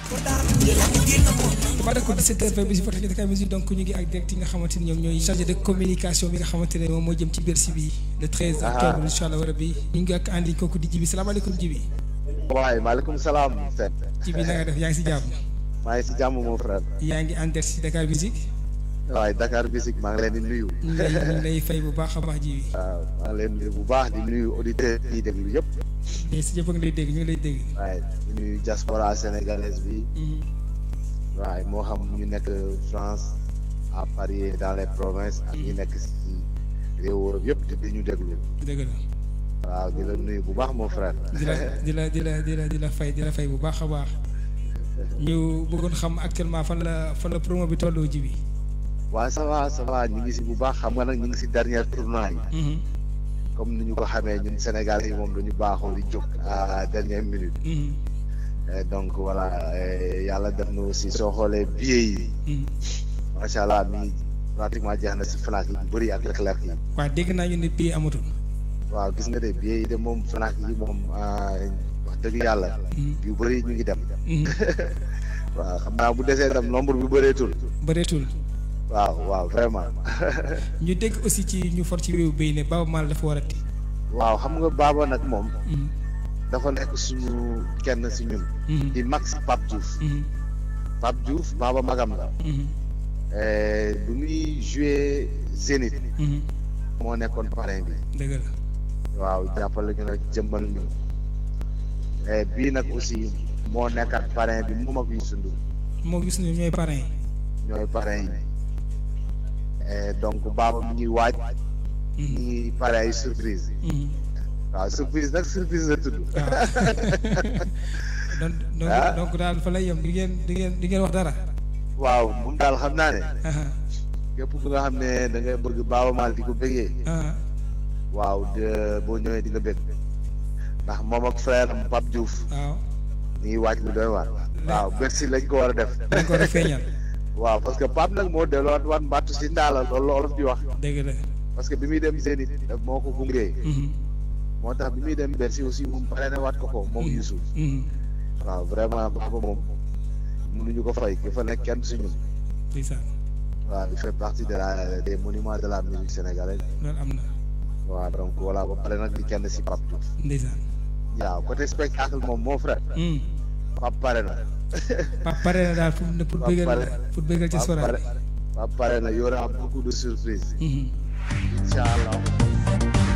voilà ko 17h20 bi si Fatick Dakar Musique donc ñu ngi ak direct yi nga xamante ni ñoom ñooy chargé de communication bi nga xamante ne moom moo jëm ci Bercy bi le 13 octobre incha allah rabi ñu ngi ak andi kooku di Jibi salaamaaleykum Jibi. waaye maaleykum salaam. Jibi na nga def yaa ngi si jàmm. maa ngi si jàmm mon frère. yaa ngi en direct si Dakar Musique. waaye Dakar Musique maa ngi leen di nuyu. ñu ngi lay ñu ngi lay fay bu baax a baax Jibi. waaw maa ngi leen di nuyu bu baax di nuyu auditeurs yi déglu yëpp. mais si ñëpp a ngi lay dégg ñu ngi lay dégg. waaye di nuyu diaspora sénégalaise bi. waaye moo xam ñu nekk France à Paris dans les provinces ak ñu nekk si réew Europe yëpp te di ñu déglu. dëgg la. waaw di la nuyu bu baax mon frère. di la di la di la di la di la fay di la fay bu baax a baax. ñu bëggoon xam actuellement fan la fan la promo bi tolloo ji bi. waaw ça va ça va ñu ngi si bu baax xam nga nag ñu ngi si dernier tournoi yi. comme ni ñu ko xamee ñun Sénégal yi moom dañu baaxoo di jóg à dernière minute. donc voilà yàlla def na aussi soo xoolee billets yi. macha allah mi pratiquement jeex na si Fnac yi bu bëri ak Leclerc yi. waaw dégg naa ñu ne billet amatul. waaw gis nga de billets yi de moom Fnac yi moom wax dëgg yàlla. yu bëri ñu ngi dem. waaw xam naa bu desee dem nombre bi bëreetul. bëreetul. waaw waaw vraiment. ñu dégg aussi ci ñu for ci wéewu béy ne Baaba Maal dafa war a ti. waaw xam nga Baaba nag moom. dafa nekk suñu kenn si ñun. di mag si Pape Diouf. Pape Diouf Baaba magam la. bu muy joué Zénith. moo nekkoon parrain bi. dëgg la. waaw jàppale ñu nag jëmmal ñu. bii nag aussi moo nekkat parrain bi moom ak Youssou Ndour. moo gis ne ñooy parrain yi. ñooy parrain yi. donc Baaba mi ñuy waaj. ñu ngi pare ay surprise. waaw surprise nag surprise la tudd. donc donc daal fa lay yem di ngeen di ngeen di ngeen wax dara. waaw moom daal xam naa ne. képp ku nga xam ne da ngay bëgg Baaba Maal di ko bëggee. waaw de boo ñëwee di nga bëgg. ndax moom ak frère am Pape Diouf. waaw. ñu ngi waaj lu doy waar. waaw Bercy lañ ko war a def. dañ ko war a feeñal. waaw parce que Pape nag moo delluwaat waat mbattu si ndaala loolu la olof di wax. dëgg la. parce que bi muy dem Zénith moo ko gungee. moo tax bi muy dem Bercy aussi moom pare na waat ko ko moom Youssou. waaw vraiment Baaba moom mënuñu ko fay ki fa nekk kenn si ñun. ndeysaan. waaw il fait partie de la des monuments de la musique sénégalaise. loolu am na. waaw donc voilà ba pare nag di kenn si Pape Diouf. ndeysaan. waaw côté spectacle moom mon frère. Pape pare na. Pape pare na daal pour pour bëggal pour bëggal ci soirée. Pape pare na y aura beaucoup de surprises. incha allah.